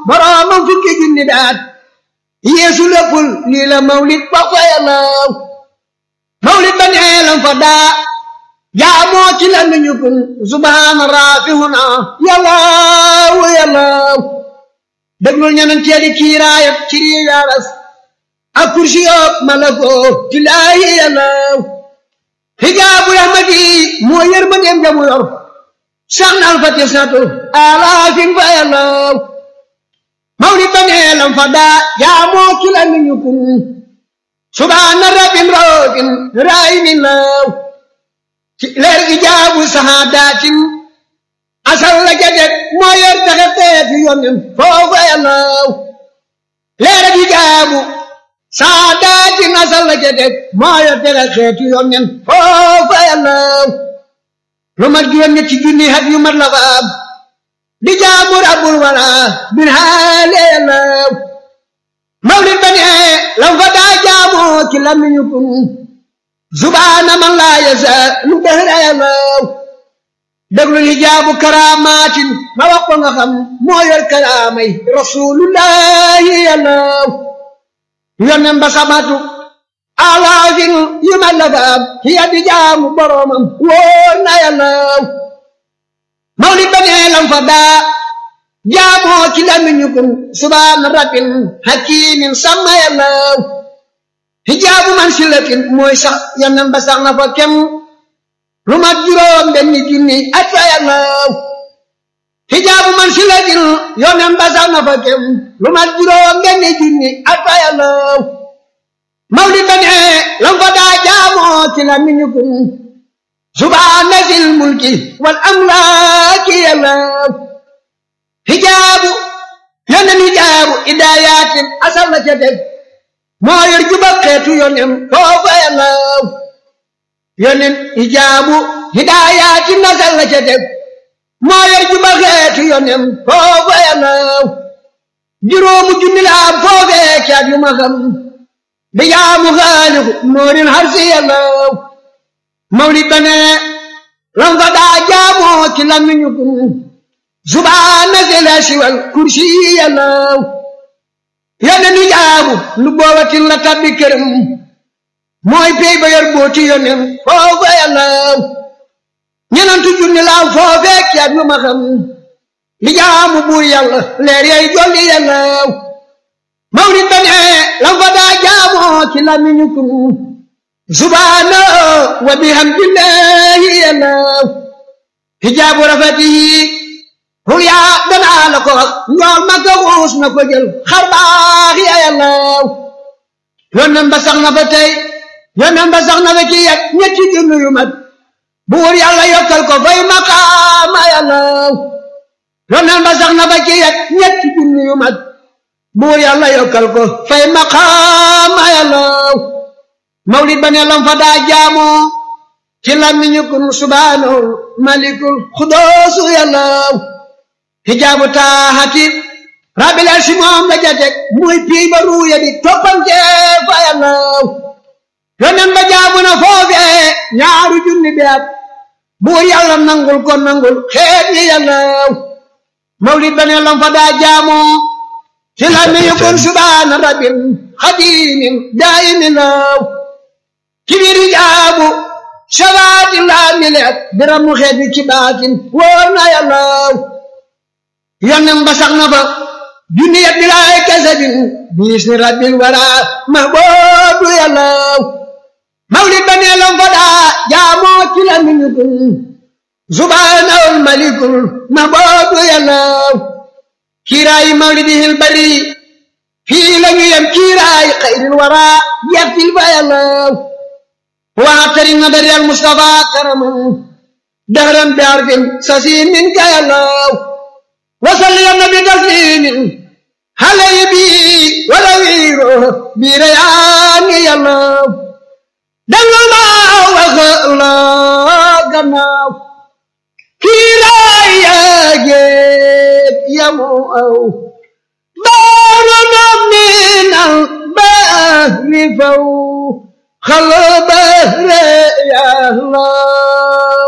boroomam fukki junni daat yeesu léppul lii la mawlid ba fa yàllaw mawlid ba neelam fa daa jaamoo ci la nuñu kun subhaana raafihuna yàllaw yàllaw déglul ñeneen teeli kiiraayat ci rii yaaras ak kursi yoob malakoo ci laayi yàllaw hijaabu rahmati moo yër ma dem jamu yor sax na alfati satu alaafin fa yàllaw mawlid ba neelam fa daa jaamoo ci la nuñu kun subhaana rabbin roofin raayimin law ci leer ijaabu sahaadatin asal la jadet moo yor taxe teeti yonen foofa yàllaw leer ijaabu sahaadatin asal la jadet moo yor taxe teeti yonen foofa yàllaw lu mat juróom ñetti junni hat yu mat la fa am di jaamu rabbul wala bin haale yàllaw mawlid ba ne lam fa daa jaamoo ci lamiñu kun subhaana man laa yasa lu dëhra yàllaw déglu hijaabu karaamaatin ma wax ko nga xam moo yor karaamay rasulullahi yàllaw yonen ba samatu alaafin yu ma la faam hiya di jaamu boromam wóor na yàllaw mawlid ba nee lam fa daa jaamoo ci lamiñu kun subhaana rabbin hakimin sama yàllaw hijaabu man silatin mooy sax yonen ba sax na fa kem lu mat juróom benn junni at fa yàllaw hijaabu man silatin yonen ba sax na fa kem lu mat juróom benn junni at fa yàllaw mawlid ba ne lam fa daa jaamoo ci lamiñu kun subhaana zil mulki wal amlaaki yàllaw hijaabu yonen hijaabu idaayatin asal la ca teg moo yor juba xeetu yonen foofa yàllaw yonen hijaabu hidaayatin asal la ca teg moo yor juba xeetu yonen foofa yàllaw juróomu junni la am foofee caat yu ma xam di jaamu xaaliku moorin harsi yàllaw mawlid ba ne lam fa daa jaamoo ci lamiñu kun subhaana zila siwal kursi yàllaw yonen ni jaamu lu boobatin la tabbi këram mooy pey ba yor booti yonen foofa yàllaw ñenantu junni laaw foofee caat yu ma xam li jaamu buur yàlla leer yay jolli yàllaw mawlid ba ne lam fa daa jaamoo ci lamiñu kun subhaana wa bihamdillahi yàllaw hijaabu rafatihi hul yaa danaa la ko wax njool ma ko xuus na ko jël xar baax ya yàllaw yonen ba sax na fa tey yonen ba sax na fa ci yet ñetti junni yu mat buur yàlla yokkal ko fay maqaama yàllaw yonen ba sax na fa ci yet ñetti junni yu mat buur yàlla yokkal ko fay maqaama yàllaw mawlid ba ne lam fa daa jaamoo ci lamiñu kun subhaanahu malikul xudoosu yàllaw hijaabu taaxati rabbil arsi moom la jatek muy pii ba ruuya di toppante fa yàllaw yonen ba jaamu na foofee ñaaru junni bi at buur yàlla nangul ko nangul xeet yi yàllaw mawlid ba ne lam fa daa jaamoo ci lamiñu kun subhaana rabbil xadimin daayimin law ci biir hijaabu shabaati laa mileet biramu xeet bi ci baatin wóor na yàllaw yonen ba sax na fa junni yet bilaay kasabin biis ni rabbil wara mahboobu yàllaw mawlid ba nee lam fa daa jaamoo ci la miñu kun subhaanahul malikul mahboobu yàllaw kiiraayi mawlidihil bari fii la ñu yem kiiraayi xayril wara yettil fa yàllaw waatari nadari al mustafa karaman dahran bi arfin sasiin min ka yàllaw وصل يا النبي تسليم علي بي ولا ويرو بريان يا الله دل ما وخلا غناو كيرايا جيت يا مو او بارنا من البحر فو خل بحر يا الله